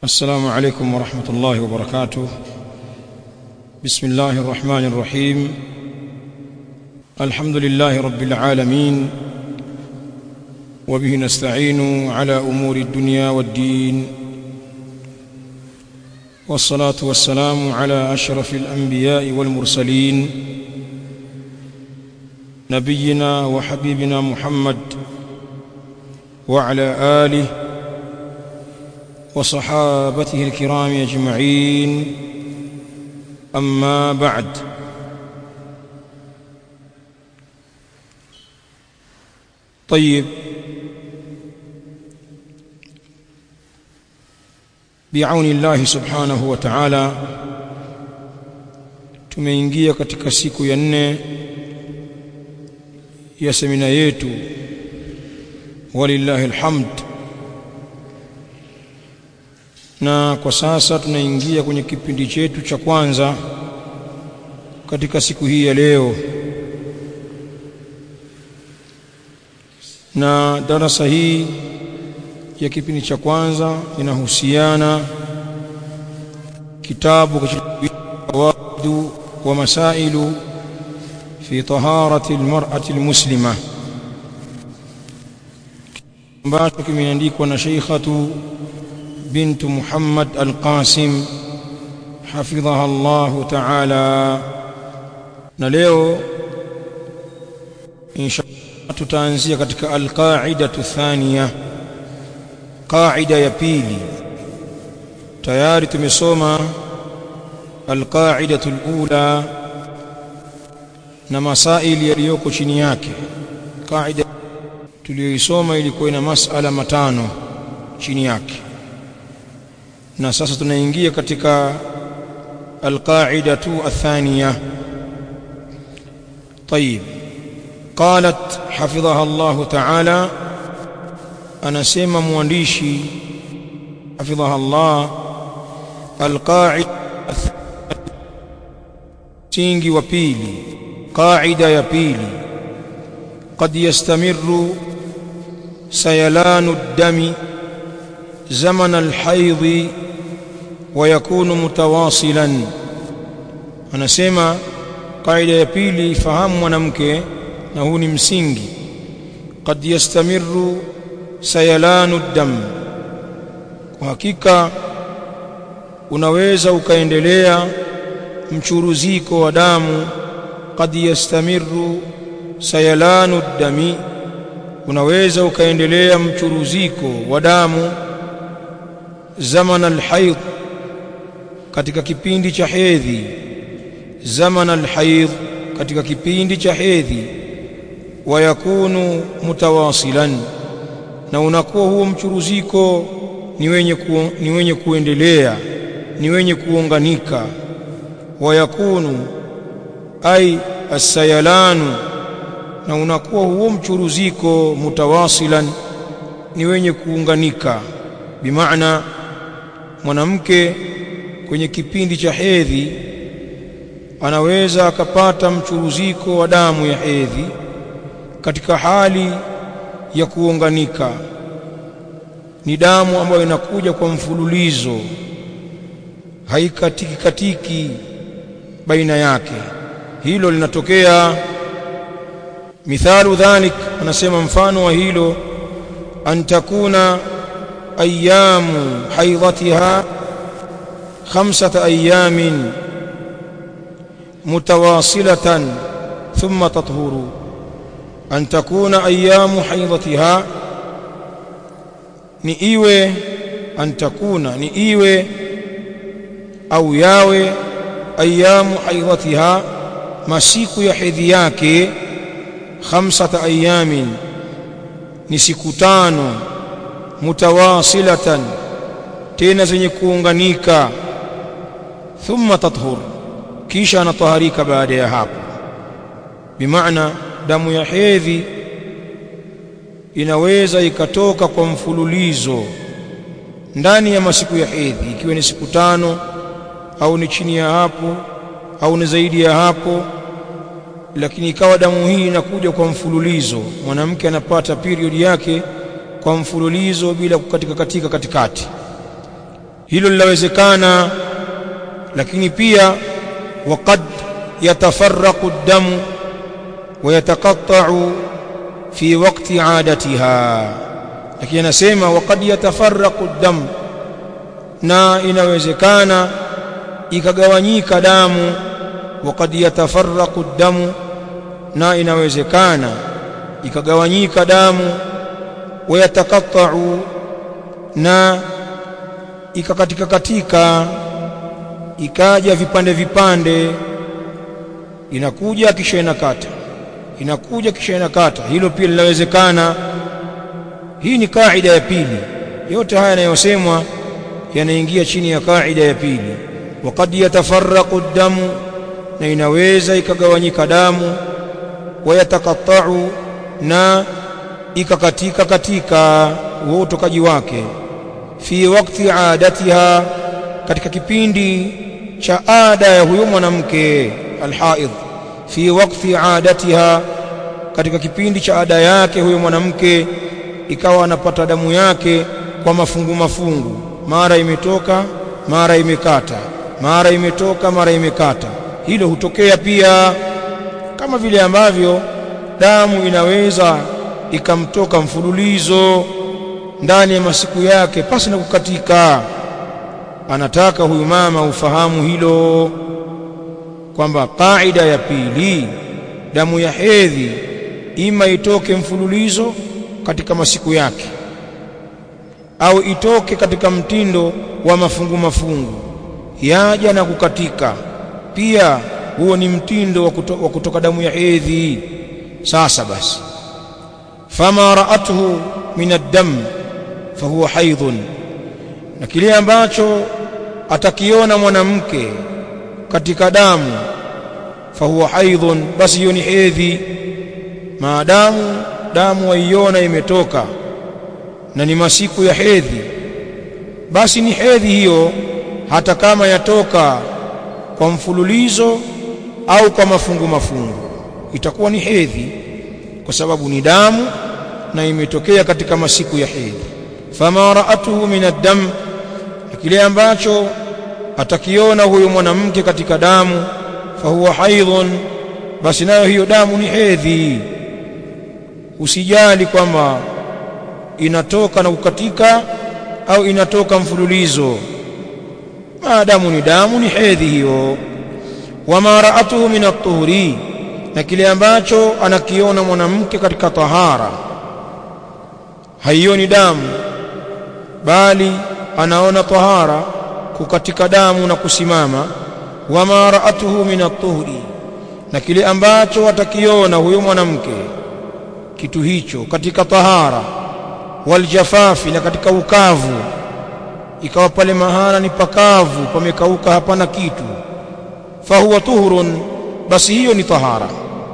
السلام عليكم ورحمة الله وبركاته بسم الله الرحمن الرحيم الحمد لله رب العالمين وبه نستعين على أمور الدنيا والدين والصلاة والسلام على أشرف الأنبياء والمرسلين نبينا وحبيبنا محمد وعلى آله وصحابته الكرام أجمعين أما بعد طيب بعون الله subhanahu wa ta'ala tumeingia katika siku ya nne ya semina yetu walillahi alhamd na kwa sasa tunaingia kwenye kipindi chetu cha kwanza katika siku hii ya leo na darasa hii ya kipindi cha kwanza inahusiana kitabu kawadu wa masailu fi taharati almar'ati almuslima ambacho kimeandikwa na Sheikhatu بنت محمد القاسم حفظها الله تعالى na leo inshallah tutaanzia katika alqaidatu thania qaida ya pili tayari tumesoma alqaidatu alula na masaili yaliyoko chini yake qaida tuliyoisoma ilikuwa ina masala matano chini yake na sasa tunaingia katika alqaidatu athaniya طيب قالت حفظها الله تعالى anasema mwandishi حفظها الله القاعده msingi wa pili qaida ya pili قد يستمر سيلان الدم زمن الحيض ويكون متواصلا anasema kaida ya pili fahamu mwanamke na huu ni msingi qad yastamiru sayalanu dam kwa hakika unaweza ukaendelea mchuruziko wa damu qad yastamiru sayalanu dami unaweza ukaendelea mchuruziko wa damu zaman alhaid katika kipindi cha hedhi zaman alhaid katika kipindi cha hedhi wayakunu mutawasilan na unakuwa huo mchuruziko ni wenye ku, ni wenye kuendelea ni wenye kuunganika wayakunu ay asayalanu na unakuwa huo mchuruziko mutawasilan ni wenye kuunganika bimaana mwanamke kwenye kipindi cha hedhi anaweza akapata mchuruziko wa damu ya hedhi katika hali ya kuunganika ni damu ambayo inakuja kwa mfululizo haikatiki katiki baina yake hilo linatokea mithalu dhalik anasema mfano wa hilo an takuna ayamu haidhatiha khamsata ayamin mutawasilatan thumma tathuru an takuna ayamu haidhatiha ni iwe an takuna ni iwe au yawe ayamu haidhatiha masiku ya hedhi yake khamsata ayamin ni siku tano mutawasilatan tena zenye kuunganika thumma tathur kisha anataharika baada ya hapo bimaana damu ya hedhi inaweza ikatoka kwa mfululizo ndani ya masiku ya hedhi ikiwa ni siku tano au ni chini ya hapo au ni zaidi ya hapo lakini ikawa damu hii inakuja kwa mfululizo mwanamke anapata period yake kwa mfululizo bila kukatika katika katikati hilo linawezekana lakini pia waqad yatafarraqu ad-damu wa yataqatta'u fi waqti 'adatiha lakini anasema waqad yatafarraqu ad-dam na inawezekana ikagawanyika damu waqad yatafarraqu ad-damu na inawezekana ikagawanyika damu wa yataqatta'u na ikakatika katika ikaja vipande vipande inakuja kisha inakata inakuja kisha inakata hilo pia linawezekana hii ni kaida ya pili yote haya yanayosemwa yanaingia chini ya kaida ya pili waqad yatafarraqu damu na inaweza ikagawanyika damu wayatakattau na ikakatika katika huo utokaji wake fi wakti adatiha katika kipindi cha ada ya huyo mwanamke alhaidh fi wakti adatiha katika kipindi cha ada yake huyo mwanamke ikawa anapata damu yake kwa mafungu mafungu mara imetoka mara imekata mara imetoka mara imekata hilo hutokea pia kama vile ambavyo damu inaweza ikamtoka mfululizo ndani ya masiku yake pasi na kukatika anataka huyu mama ufahamu hilo kwamba kaida ya pili damu ya hedhi ima itoke mfululizo katika masiku yake au itoke katika mtindo wa mafungu mafungu yaja na kukatika pia huo ni mtindo wa, kuto, wa kutoka damu ya hedhi sasa basi fama ra'atuhu min ad-dam fahuwa haidhun na kile ambacho atakiona mwanamke katika damu fahuwa haidhun basi hiyo ni hedhi maadamu damu waiona imetoka na ni masiku ya hedhi basi ni hedhi hiyo hata kama yatoka kwa mfululizo au kwa mafungu mafungu itakuwa ni hedhi kwa sababu ni damu na imetokea katika masiku ya hedhi fama ra'atuhu min ad-dam kile ambacho atakiona huyo mwanamke katika damu fahuwa haidhun basi nayo hiyo damu ni hedhi usijali kwamba inatoka na kukatika au inatoka mfululizo maadamu ni damu ni hedhi hiyo wama ra'atuhu min at-tuhuri na kile ambacho anakiona mwanamke katika tahara haioni damu bali anaona tahara kukatika damu na kusimama wama ra'atuhu min at-tuhri na kile ambacho atakiona huyo mwanamke kitu hicho katika tahara waljafafi na katika ukavu ikawa pale mahala ni pakavu pamekauka hapana kitu fahuwa tuhurun basi hiyo ni tahara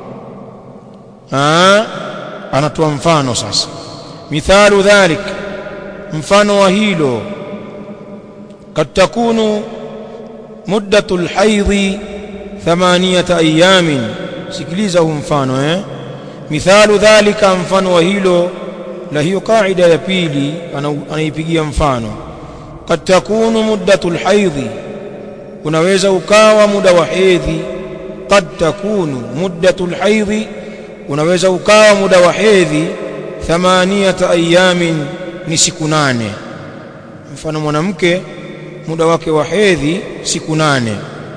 Aa, anatoa mfano sasa mithalu dhalik mfano wa hilo kad takunu muddatu lhaidhi thamaniyata ayamin sikiliza huu mfano eh mithalu dhalika mfano wa hilo la hiyo kaida ya pili anaipigia mfano kad takunu muddatu lhaidhi unaweza ukawa muda wa hedhi kad takunu muddatu lhaidhi unaweza ukawa muda wa hedhi thamaniyata ayamin ni siku nane mfano mwanamke muda wake wa hedhi siku nane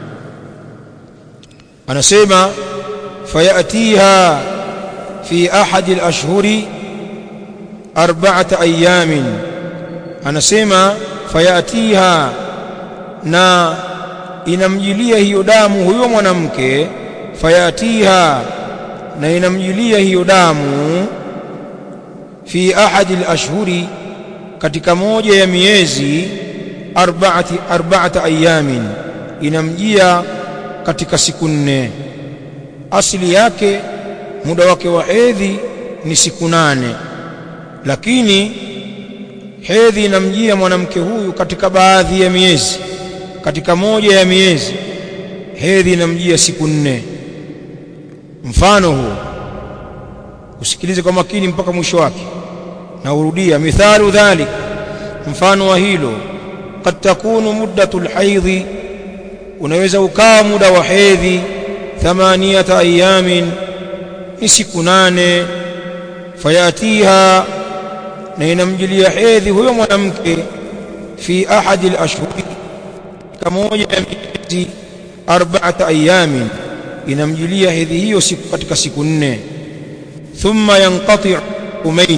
anasema fayatiha fi ahadi alashhuri arba'ata ayamin anasema fayatiha na inamjilia hiyo damu huyo mwanamke fayatiha na inamjilia hiyo damu fi ahadi alashhuri katika moja ya miezi arba'ati arba'ata ayamin inamjia katika siku nne asili yake muda wake wa hedhi ni siku nane lakini hedhi inamjia mwanamke huyu katika baadhi ya miezi katika moja ya miezi hedhi inamjia siku nne mfano huu usikilize kwa makini mpaka mwisho wake na urudia mithalu dhalik mfano wa hilo qad takunu muddatu alhaidhi unaweza ukawa muda wa hedhi thamaniyata ayamin ni siku nane fayatiha na inamjilia hedhi huyo mwanamke fi ahadi alashhuri kamoja ya miezi arba'ata ayamin inamjilia hedhi hiyo siku katika siku nne thumma yanqati umain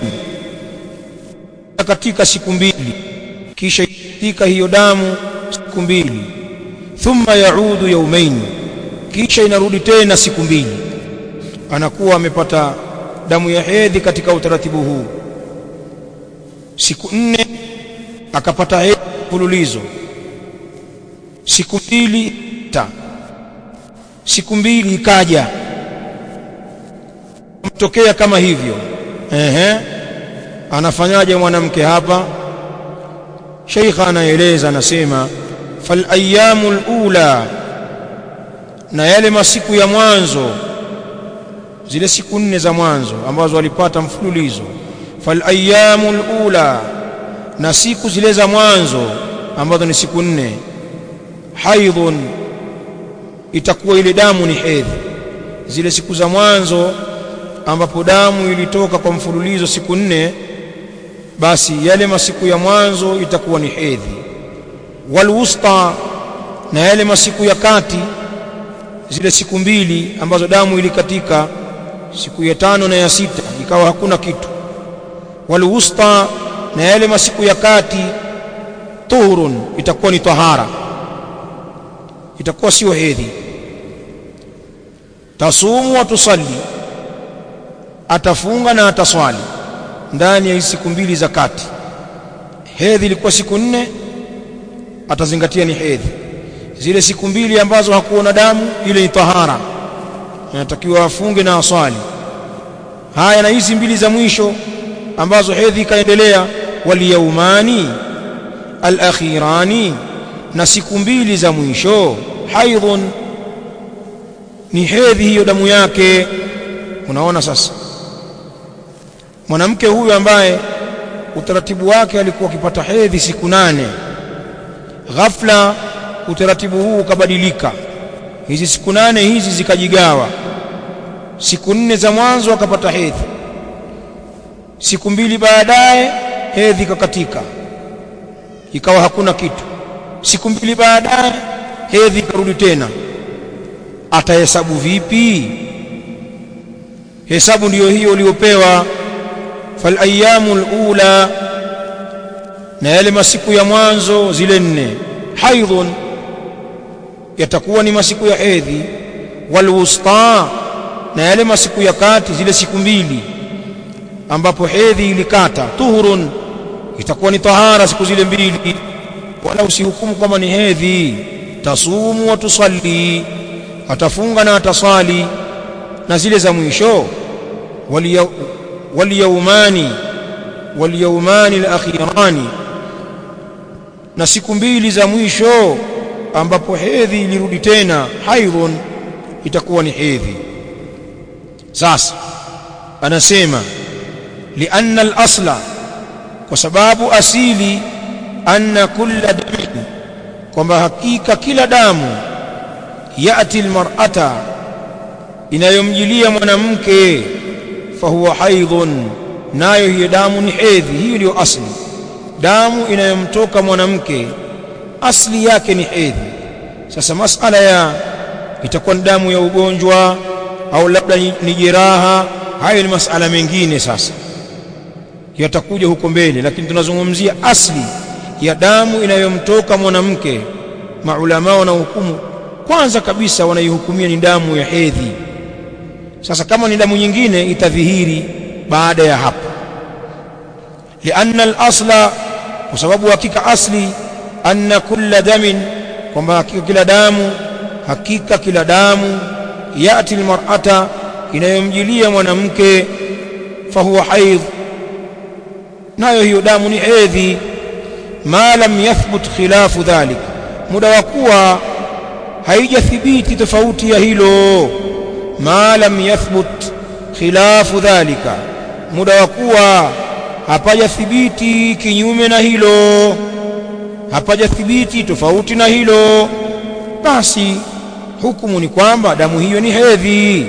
katika siku mbili kisha katika hiyo damu siku mbili thumma yaudu yaumain kisha inarudi tena siku mbili anakuwa amepata damu ya hedhi katika utaratibu huu siku nne akapata hedhi mfululizo siku mbili ta siku mbili ikaja mtokea kama hivyo ehe anafanyaje mwanamke hapa sheikha anaeleza anasema fal ayyamul ula na yale masiku ya mwanzo zile siku nne za mwanzo ambazo walipata mfululizo fal ayyamul ula na siku zile za mwanzo ambazo ni siku nne haidhun itakuwa ile damu ni hedhi zile siku za mwanzo ambapo damu ilitoka kwa mfululizo siku nne basi yale masiku ya mwanzo itakuwa ni hedhi walwusta na yale masiku ya kati zile siku mbili ambazo damu ilikatika siku ya tano na ya sita ikawa hakuna kitu walwusta na yale masiku ya kati tuhurun itakuwa ni tahara itakuwa sio hedhi tasumu wa tusalli atafunga na ataswali ndani ya siku mbili za kati hedhi ilikuwa siku nne atazingatia ni hedhi zile siku mbili ambazo hakuona damu ile ni tahara anatakiwa afunge na aswali haya na hizi mbili za mwisho ambazo hedhi ikaendelea waliyaumani alakhirani na siku mbili za mwisho haidhun ni hedhi hiyo damu yake unaona sasa mwanamke huyu ambaye utaratibu wake alikuwa akipata hedhi siku nane ghafla utaratibu huu ukabadilika hizi siku nane hizi zikajigawa siku nne za mwanzo akapata hedhi siku mbili baadaye hedhi ikakatika ikawa hakuna kitu siku mbili baadaye hedhi ikarudi tena atahesabu vipi hesabu ndiyo hiyo uliyopewa fal ayyamul ula na yale masiku ya mwanzo zile nne haidhun yatakuwa ni masiku ya hedhi wal wusta na yale masiku ya kati zile siku mbili ambapo hedhi ilikata tuhurun itakuwa ni tahara siku zile mbili wala usihukumu kama ni hedhi tasumu wa tusalli atafunga na atasali na zile za mwisho waliyaumani waliyaumani alakhirani na siku mbili za mwisho ambapo hedhi ilirudi tena haidhun itakuwa ni hedhi sasa anasema lianna al-asla kwa sababu asili anna kulla damin kwamba hakika kila damu yati almar'ata inayomjilia mwanamke fahuwa haidhun nayo hiyo damu ni hedhi hiyo ndio asli damu inayomtoka mwanamke asli yake ni hedhi sasa masala ya itakuwa ni damu ya ugonjwa au labda ni jeraha hayo ni masala mengine sasa yatakuja huko mbele lakini tunazungumzia asli ya damu inayomtoka mwanamke maulama wanahukumu kwanza kabisa wanaihukumia ni damu ya hedhi sasa kama ni damu nyingine itadhihiri baada ya hapo lianna al-asla kwa sababu hakika asli anna kulla damin kwamba hakika kila damu hakika kila damu yati almar'ata inayomjilia mwanamke fahuwa haidh nayo hiyo damu ni hedhi ma lam yathbut khilafu dhalik muda wa kuwa haijathibiti tofauti ya hilo ma lam yathbut khilafu dhalika muda wa kuwa hapajathibiti kinyume na hilo hapajathibiti tofauti na hilo basi hukumu ni kwamba damu hiyo ni hedhi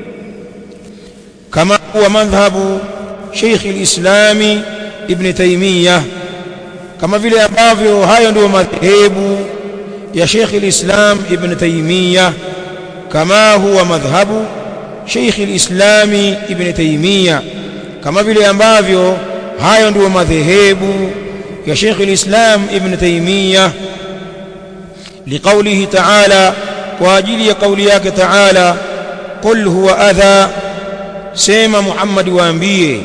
kama huwa madhhabu Sheikh al-Islami Ibn Taymiyyah kama vile ambavyo hayo ndio madhehebu ya Sheikh al-Islam Ibn Taymiyyah kama huwa madhhabu Sheikh al-Islami Ibn Taymiyyah kama vile ambavyo hayo ndio madhehebu ya Sheikh al-Islam Ibn Taymiyyah liqaulihi ta'ala kwa ajili ya kauli yake ta'ala qul huwa adha sema Muhammad waambie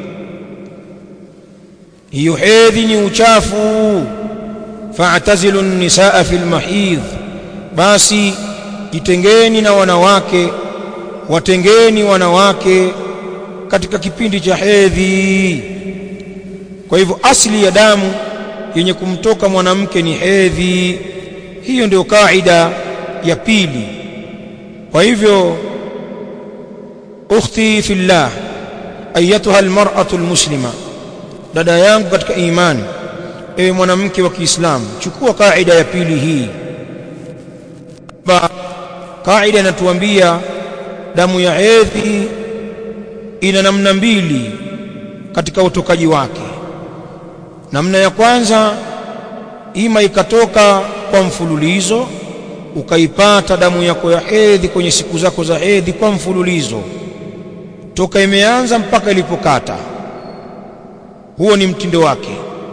hiyo hedhi ni uchafu fa'tazilu an-nisaa fil mahidh basi jitengeni na wanawake watengeni wanawake katika kipindi cha hedhi kwa hivyo asili ya damu yenye kumtoka mwanamke ni hedhi hiyo ndio kaida ya pili kwa hivyo ukhti fillah ayatuha almar'atu almuslima dada yangu katika imani ewe mwanamke wa Kiislamu chukua kaida ya pili hii ba kaida inatuambia damu ya hedhi ina namna mbili katika utokaji wake namna ya kwanza ima ikatoka kwa mfululizo ukaipata damu yako ya hedhi kwenye siku zako za hedhi kwa mfululizo toka imeanza mpaka ilipokata huo ni mtindo wake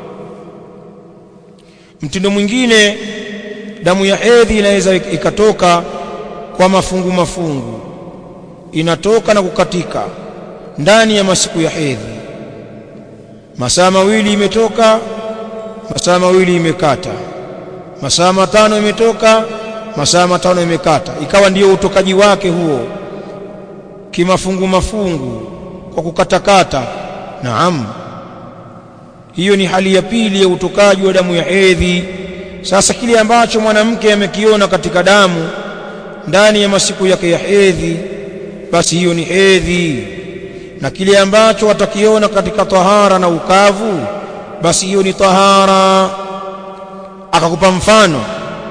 mtindo mwingine damu ya hedhi inaweza ikatoka kwa mafungu mafungu inatoka na kukatika ndani ya masiku ya hedhi masaa mawili imetoka masaa mawili imekata masaa matano imetoka masaa matano imekata ikawa ndiyo utokaji wake huo kimafungu mafungu kwa kukatakata naam hiyo ni hali ya pili ya utokaji wa damu ya hedhi sasa kile ambacho mwanamke amekiona katika damu ndani ya masiku yake ya hedhi basi hiyo ni hedhi na kile ambacho watakiona katika tahara na ukavu basi hiyo ni tahara akakupa mfano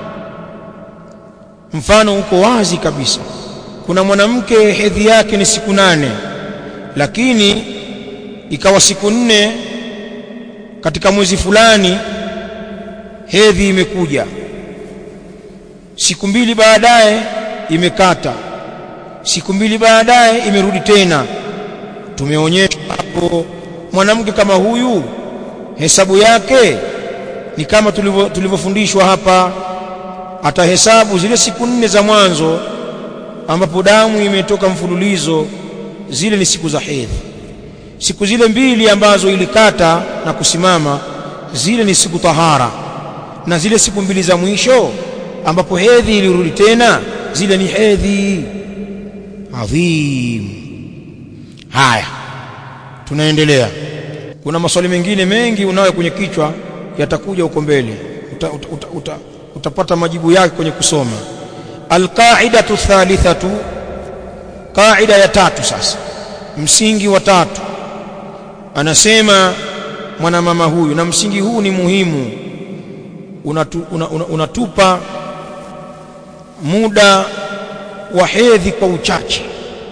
mfano uko wazi kabisa kuna mwanamke hedhi yake ni siku nane lakini ikawa siku nne katika mwezi fulani hedhi imekuja siku mbili baadaye imekata siku mbili baadaye imerudi tena tumeonyesha hapo mwanamke kama huyu hesabu yake ni kama tulivyofundishwa hapa atahesabu zile siku nne za mwanzo ambapo damu imetoka mfululizo zile ni siku za hedhi siku zile mbili ambazo ilikata na kusimama zile ni siku tahara na zile siku mbili za mwisho ambapo hedhi ilirudi tena zile ni hedhi adhim haya tunaendelea kuna maswali mengine mengi unayo kwenye kichwa yatakuja huko mbele uta, uta, uta, uta, utapata majibu yake kwenye kusoma alqaidatu thalithatu qaida ya tatu sasa msingi wa tatu anasema mwanamama huyu na msingi huu ni muhimu unatu, una, una, unatupa muda wa hedhi kwa uchache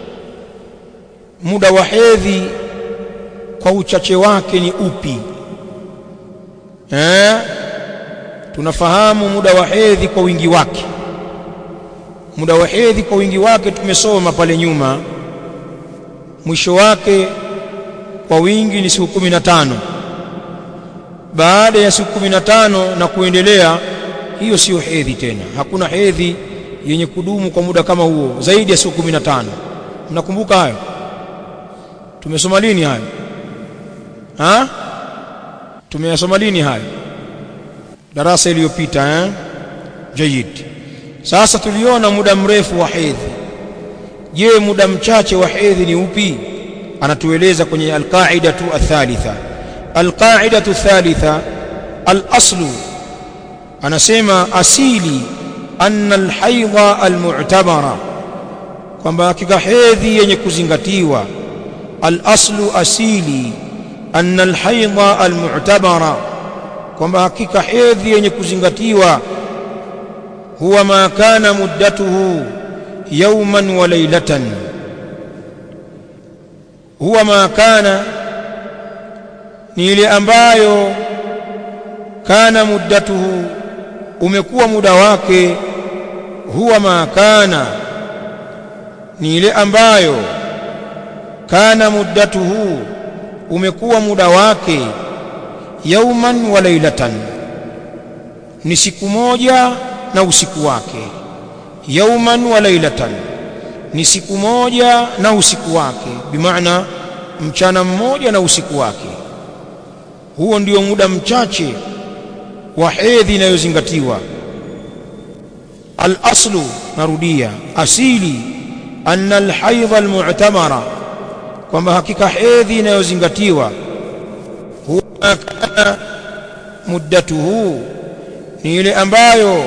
muda wa hedhi kwa uchache wake ni upi eh tunafahamu muda wa hedhi kwa wingi wake muda wa hedhi kwa wingi wake tumesoma pale nyuma mwisho wake kwa wingi ni siku kumi na tano baada ya siku kumi na tano na kuendelea hiyo siyo hedhi tena hakuna hedhi yenye kudumu kwa muda kama huo zaidi ya siku kumi na tano mnakumbuka hayo tumesoma lini hayo ha tumeyasoma lini hayo darasa iliyopita eh jayid sasa tuliona muda mrefu wa hedhi je muda mchache wa hedhi ni upi anatueleza kwenye alqaidatu athalitha alqaidatu athalitha alaslu anasema asili anna alhaidha almu'tabara kwamba hakika hedhi yenye kuzingatiwa alaslu asili anna alhaidha almu'tabara kwamba hakika hedhi yenye kuzingatiwa huwa ma kana muddatuhu yawman wa laylatan huwa ma kana ni ile ambayo kana muddatuhu umekuwa muda wake huwa ma kana ni ile ambayo kana muddatuhu umekuwa muda wake yauman wa lailatan ni siku moja na usiku wake yauman wa lailatan ni siku moja na usiku wake bimaana mchana mmoja na usiku wake huo ndio muda mchache wa hedhi inayozingatiwa al-aslu narudia asili anna al-haidha al-mu'tamara kwamba hakika hedhi inayozingatiwa huwa kana muddatuhu ni ile ambayo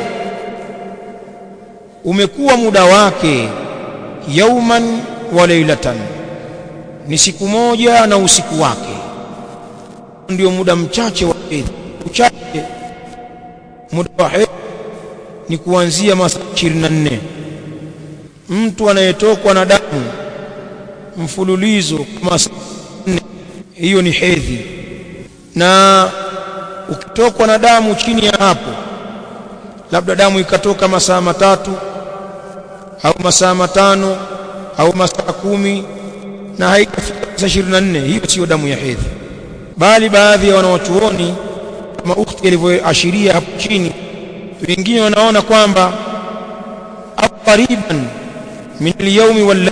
umekuwa muda wake yauman wa lailatan ni siku moja na usiku wake ndio muda mchache wa hedhi uchache muda wa hedhi ni kuanzia masaa 24 mtu anayetokwa na damu mfululizo masaa hiyo ni hedhi na ukitokwa na damu chini ya hapo labda damu ikatoka masaa matatu au masaa matano au masaa kumi na haikafika masaa 24 hiyo sio damu ya hedhi bali baadhi ya wanawachuoni kama ukhti alivyoashiria hapo chini wengine wanaona kwamba qariban min al-yawmi wal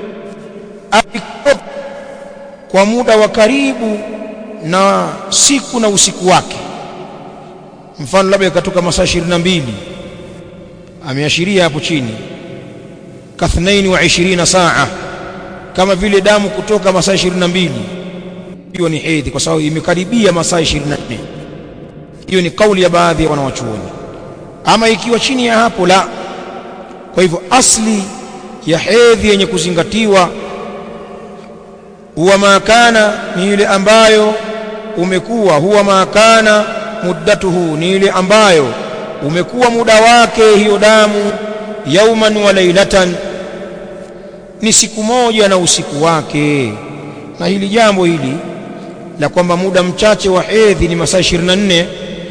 kwa muda wa karibu na siku na usiku wake mfano labda ikatoka masaa 22 ameashiria hapo chini kathnaini wa 20 saa kama vile damu kutoka masaa 22 hiyo ni hedhi kwa sababu imekaribia masaa 24 hiyo ni kauli ya baadhi ya wanawachuoni ama ikiwa chini ya hapo la kwa hivyo asli ya hedhi yenye kuzingatiwa huwa makana ni ile ambayo umekuwa huwa makana muddatuhu ni ile ambayo umekuwa muda wake hiyo damu yauman wa lailatan ni siku moja na usiku wake na hili jambo hili la kwamba muda mchache wa hedhi ni masaa 24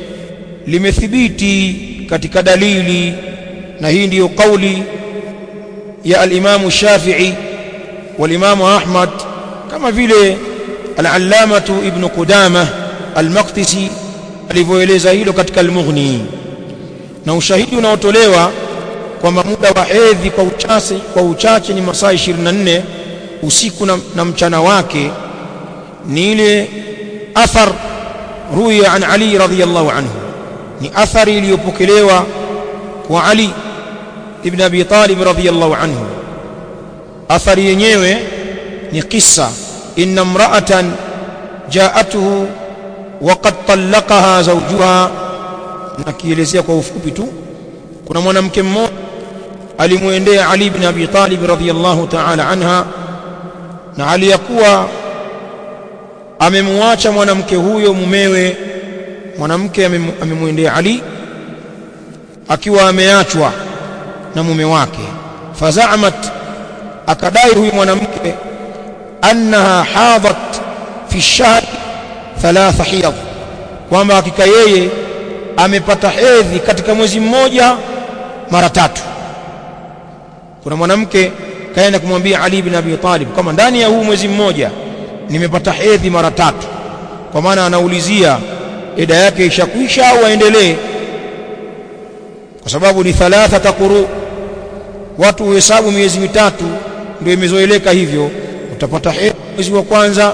limethibiti katika dalili na hii ndiyo kauli ya al-Imam Shafi'i wal-Imam Ahmad kama vile al-Allamatu Ibn Qudamah al-Maqdisi alivyoeleza hilo katika al-Mughni na ushahidi unaotolewa kwamba muda wa hedhi kwa uchache kwa uchache ni masaa 24 usiku na, na mchana wake ni ile athar ruya an Ali radhiyallahu anhu ni athari iliyopokelewa kwa Ali ibn Abi Talib radhiyallahu anhu athari yenyewe ni kisa inna imra'atan ja'atuhu wa qad talaqaha zawjuha nakielezea kwa ufupi tu kuna mwanamke mmoja alimwendea Ali ibn Abi Talib radhiyallahu ta'ala anha na aliyakuwa amemwacha mwanamke huyo mumewe mwanamke amemwendea Ali akiwa ameachwa na mume wake fazamat akadai huyu mwanamke annaha hadat fi shahr thalatha hiyad kwamba hakika yeye amepata hedhi katika mwezi mmoja mara tatu kuna mwanamke kaenda kumwambia Ali ibn Abi Talib kama ndani ya huu mwezi mmoja nimepata hedhi mara tatu kwa maana anaulizia eda yake ishakwisha au aendelee kwa sababu ni thalatha quru watu huhesabu miezi mitatu ndio imezoeleka hivyo utapata hedhi mwezi wa kwanza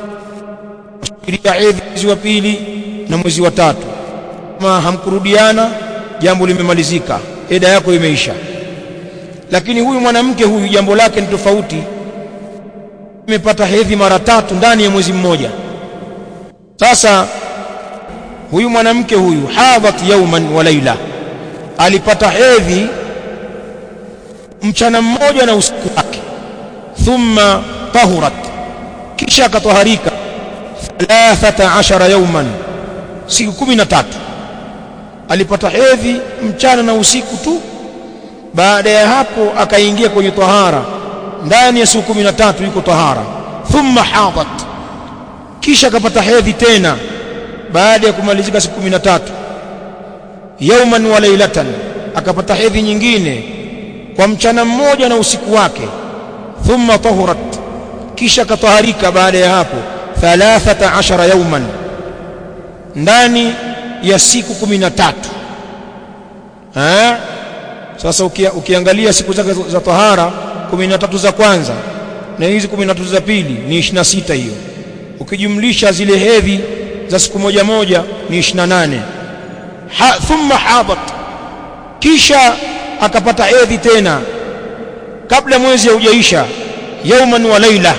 usubiria hedhi mwezi wa pili na mwezi wa tatu kama hamkurudiana jambo limemalizika eda yako imeisha lakini huyu mwanamke huyu jambo lake ni tofauti imepata hedhi mara tatu ndani ya mwezi mmoja sasa huyu mwanamke huyu hadhat yauman wa laila alipata hedhi mchana mmoja na usiku wake thumma tahurat kisha akatoharika 13 yauman siku kumi na tatu alipata hedhi mchana na usiku tu baada ya hapo akaingia kwenye tahara ndani ya siku kumi na tatu yuko tahara thumma hadat kisha akapata hedhi tena baada ya kumalizika siku kumi na tatu yauman wa lailatan akapata hedhi nyingine kwa mchana mmoja na usiku wake thumma tahurat kisha akataharika baada ya hapo thalathata ashara yauman ndani ya siku kumi na tatu sasa ukia, ukiangalia siku zake za tahara kumi na tatu za kwanza na hizi kumi na tatu za pili ni ishirini na sita hiyo ukijumlisha zile hedhi za siku moja moja ni ishirini na nane ha, thumma hadat kisha akapata hedhi tena kabla mwezi haujaisha yauman wa laila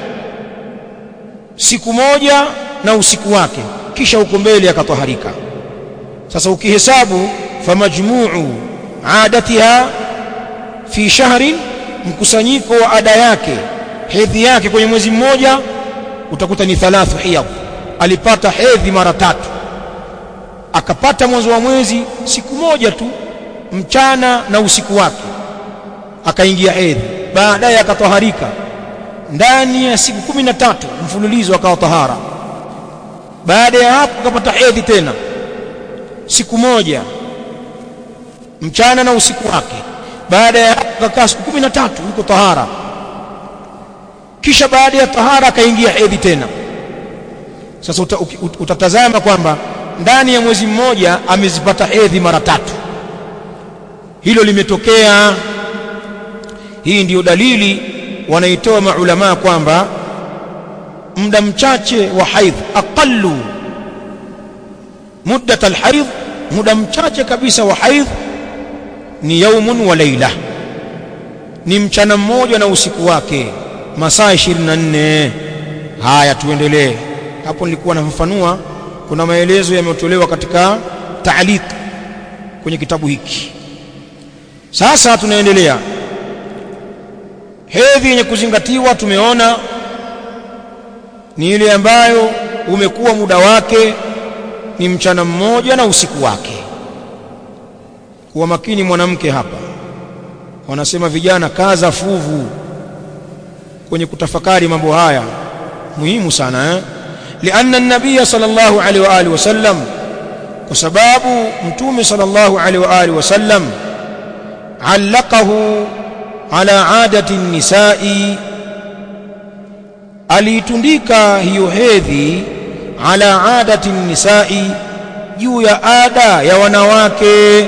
siku moja na usiku wake kisha huko mbele akataharika sasa ukihesabu famajmuu adatiha fi shahrin mkusanyiko wa ada yake hedhi yake kwenye mwezi mmoja utakuta ni thalathu hiyadh alipata hedhi mara tatu akapata mwanzo wa mwezi siku moja tu mchana na usiku wake akaingia hedhi baadaye akataharika ndani ya siku kumi na tatu mfululizo akawa tahara baada ya hapo akapata hedhi tena siku moja mchana na usiku wake baada ya hapo akakaa siku kumi na tatu yuko tahara kisha baada ya tahara akaingia hedhi tena sasa uta, ut, utatazama kwamba ndani ya mwezi mmoja amezipata hedhi mara tatu hilo limetokea hii ndiyo dalili wanaitoa maulamaa kwamba muda mchache wa haidh aqallu muddat alhaidh muda mchache kabisa wa haidh ni yaumun wa laila ni mchana mmoja na usiku wake masaa 24 haya tuendelee hapo nilikuwa nafafanua kuna maelezo yametolewa katika taaliq kwenye kitabu hiki sasa tunaendelea hedhi yenye kuzingatiwa tumeona ni ile ambayo umekuwa muda wake ni mchana mmoja na usiku wake kuwa makini mwanamke hapa wanasema vijana kaza fuvu kwenye kutafakari mambo haya muhimu sana eh? lianna nabiya sallallahu alaihi wa alihi wasallam kwa sababu mtume sallallahu alaihi wa alihi wasallam allaqahu ala adati nisai aliitundika hiyo hedhi ala adati nisai juu ya ada ya wanawake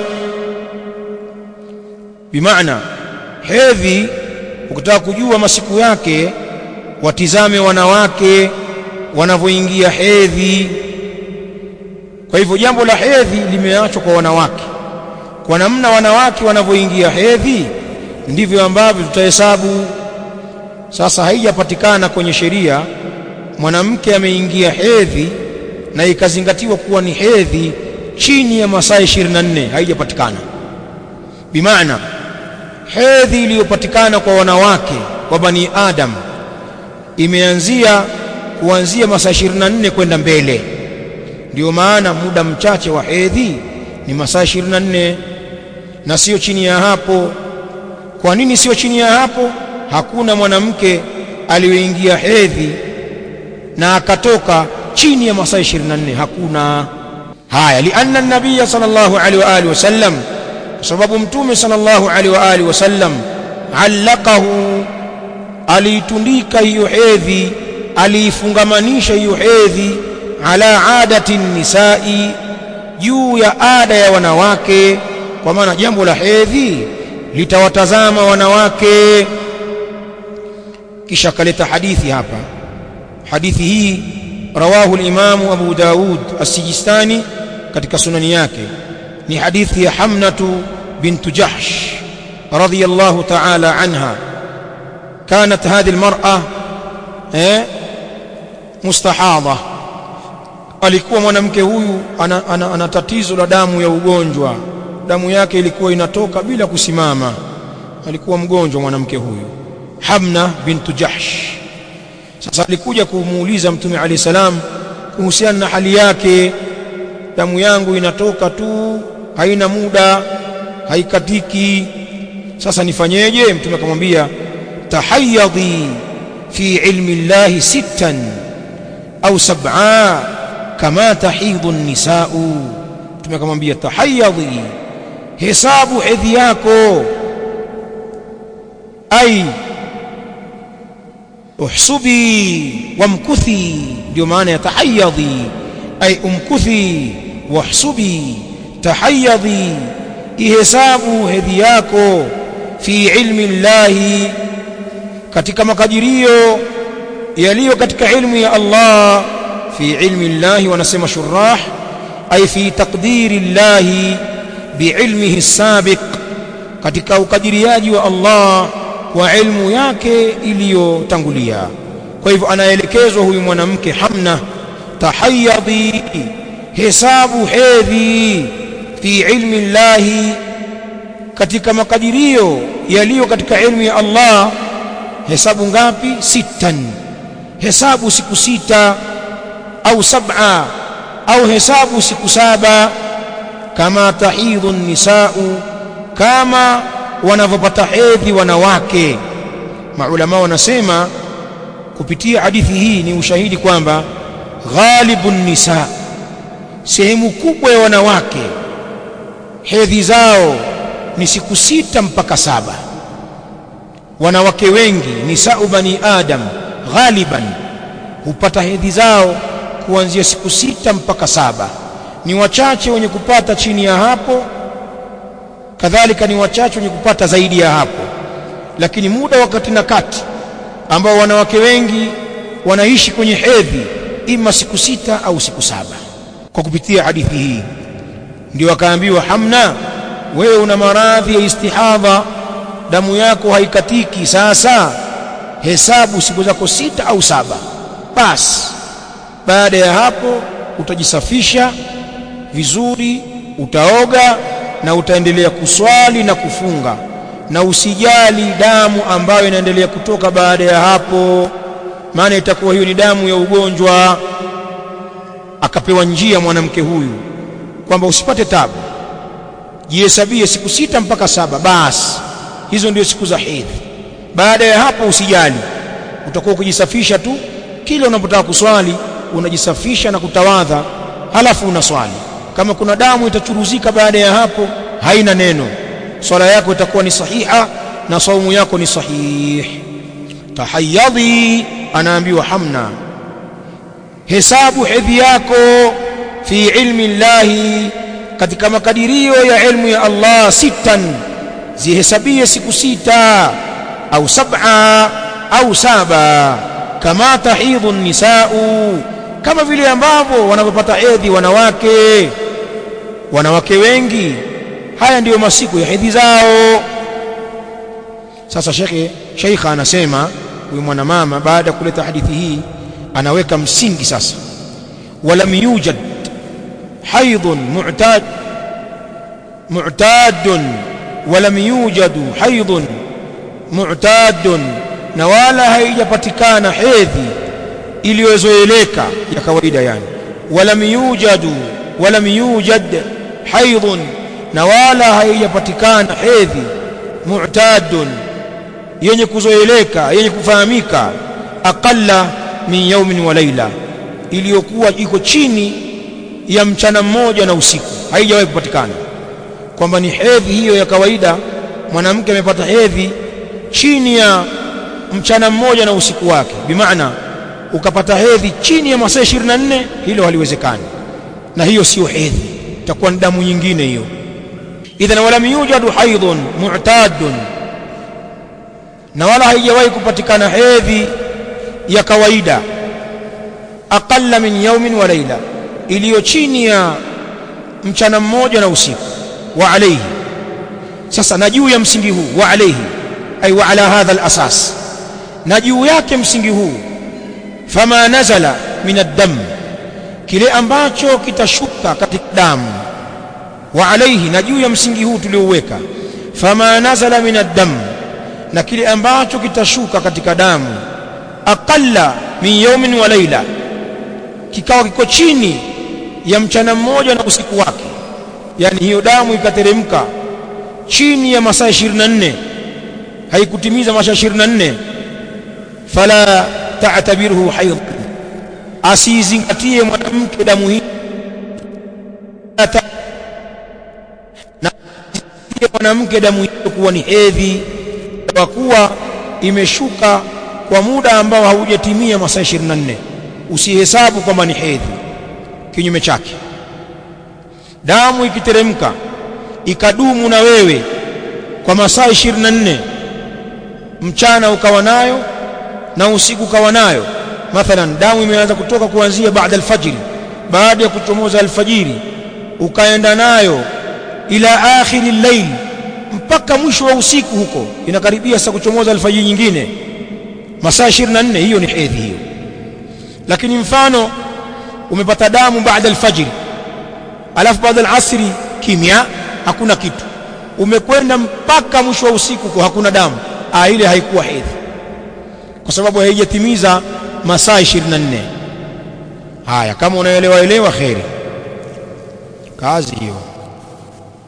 bimaana hedhi ukitaka kujua masiku yake watizame wanawake wanavyoingia hedhi kwa hivyo jambo la hedhi limeachwa kwa wanawake kwa namna wanawake wanavyoingia hedhi ndivyo ambavyo tutahesabu sasa haijapatikana kwenye sheria mwanamke ameingia hedhi na ikazingatiwa kuwa ni hedhi chini ya masaa 24 haijapatikana bimaana hedhi iliyopatikana kwa wanawake kwa bani adam imeanzia kuanzia masaa 24 kwenda mbele ndio maana muda mchache wa hedhi ni masaa 24 na sio chini ya hapo kwa nini sio chini ya hapo hakuna mwanamke aliyoingia hedhi na akatoka chini ya masaa 24 hakuna haya lianna nabiyya sallallahu alaihi wa alihi wasallam kwa sababu mtume sallallahu alaihi wa alihi wasallam allaqahu aliitundika hiyo hedhi aliifungamanisha hiyo hedhi ala adati nisai juu ya ada ya wanawake kwa maana jambo la hedhi litawatazama wanawake kisha kaleta hadithi hapa hadithi hii rawahu al-imamu Abu Daud as-Sijistani katika sunani yake ni hadithi ya Hamnatu bint Jahsh radiyallahu ta'ala anha كانت هذه المرأة مستحاضة alikuwa mwanamke huyu ana, ana, ana tatizo la damu ya ugonjwa damu yake ilikuwa inatoka bila kusimama alikuwa mgonjwa mwanamke huyu Hamna bintu Jahsh sasa alikuja kumuuliza mtume alayhi salam kuhusiana na hali yake damu yangu inatoka tu haina muda haikatiki sasa nifanyeje mtume akamwambia tahayyadhi fi ilmi llahi sittan au sab'a kama tahidhu nisau mtume akamwambia tahayyadhi hesabu hedhi yako ai uhsubi wamkuthi ndio maana ya tahayyadhi ay umkuthi wahsubi tahayyadhi ihesabu hedhi yako fi ilmi llahi katika makadirio yaliyo katika ilmu ya Allah fi ilmi llahi wanasema shurah ay fi taqdiri llahi biilmihi sabiq katika ukadiriaji wa Allah kwa ilmu yake iliyotangulia kwa hivyo anaelekezwa huyu mwanamke Hamna tahayyadhi hesabu hedhi fi ilmi llahi katika makadirio yaliyo katika ilmu ya Allah hesabu ngapi sittan hesabu siku sita au sab'a au hesabu siku saba kama tahidhu nisau kama wanavyopata hedhi wanawake maulama wanasema kupitia hadithi hii ni ushahidi kwamba ghalibun nisa sehemu kubwa ya wanawake hedhi zao ni siku sita mpaka saba wanawake wengi nisau bani adam ghaliban hupata hedhi zao kuanzia siku sita mpaka saba ni wachache wenye kupata chini ya hapo kadhalika ni wachache wenye kupata zaidi ya hapo lakini muda wakati na kati ambao wanawake wengi wanaishi kwenye hedhi ima siku sita au siku saba kwa kupitia hadithi hii ndio akaambiwa Hamna wewe una maradhi ya istihadha damu yako haikatiki sasa hesabu siku zako sita au saba basi baada ya hapo utajisafisha vizuri utaoga na utaendelea kuswali na kufunga na usijali damu ambayo inaendelea kutoka baada ya hapo maana itakuwa hiyo ni damu ya ugonjwa akapewa njia mwanamke huyu kwamba usipate tabu jihesabie siku sita mpaka saba basi hizo ndio siku za hedhi baada ya hapo usijali utakuwa ukijisafisha tu kile unapotaka kuswali unajisafisha na kutawadha halafu unaswali kama kuna damu itachuruzika baada ya hapo haina neno swala yako itakuwa ni sahiha na saumu yako ni sahih tahayyadhi anaambiwa hamna hesabu hedhi yako fi ilmi llahi katika makadirio ya ilmu ya Allah sittan zihesabie siku sita au sab'a au saba kama tahidhu nisau kama vile ambavyo wanavyopata hedhi wanawake wanawake wengi haya ndiyo masiku ya hedhi zao sasa shekhe sheikha anasema huyu mwanamama baada ya kuleta hadithi hii anaweka msingi sasa walam yujad haidhun mu'tad mu'tadun walam yujadu haidhun mu'tadun na wala haijapatikana hedhi iliyozoeleka ya kawaida yani walam yujadu walam yujad haidhun na wala haijapatikana hedhi mu'tadun yenye kuzoeleka yenye kufahamika aqalla min yaumin wa laila iliyokuwa iko chini ya mchana mmoja na usiku haijawahi kupatikana kwamba ni hedhi hiyo ya kawaida mwanamke amepata hedhi chini ya mchana mmoja na usiku wake bimaana ukapata hedhi chini ya masaa 24 hilo haliwezekani na hiyo sio hedhi itakuwa ni damu nyingine hiyo idhan walam yujadu haidhun mu'tadun na wala haijawahi kupatikana hedhi ya kawaida aqalla min yaumin wa laila iliyo chini ya mchana mmoja na usiku wa alayhi sasa na juu ya msingi huu wa alayhi ay wa ala hadha al-asas na juu yake msingi huu fama nazala min ad-dam kile ambacho kitashuka katika damu wa alayhi na juu ya msingi huu tuliouweka fama nazala min ad-dam na kile ambacho kitashuka katika damu aqalla min yawmin wa laila kikawa kiko chini ya mchana mmoja na usiku wake yani hiyo damu ikateremka chini ya masaa 24 haikutimiza masaa 24 fala ta'tabiruhu hayd asizingatie mwanamke damu hii na mwanamke damu hiyo kuwa ni hedhi kwa kuwa imeshuka kwa muda ambao haujatimia masaa 24 usihesabu kwamba ni hedhi kinyume chake damu ikiteremka ikadumu na wewe kwa masaa 24 mchana ukawa nayo na usiku ukawa nayo mathalan damu imeanza kutoka kuanzia baada alfajiri baada ya kuchomoza alfajiri ukaenda nayo ila akhiri llail mpaka mwisho wa usiku huko inakaribia sasa kuchomoza alfajiri nyingine masaa 24 hiyo ni hedhi hiyo lakini mfano umepata damu baada alfajiri alafu baada alasri kimya hakuna kitu umekwenda mpaka mwisho wa usiku kwa hakuna damu ah ile haikuwa hedhi kwa sababu haijatimiza masaa 24 haya kama unaelewa elewa kheri kazi hiyo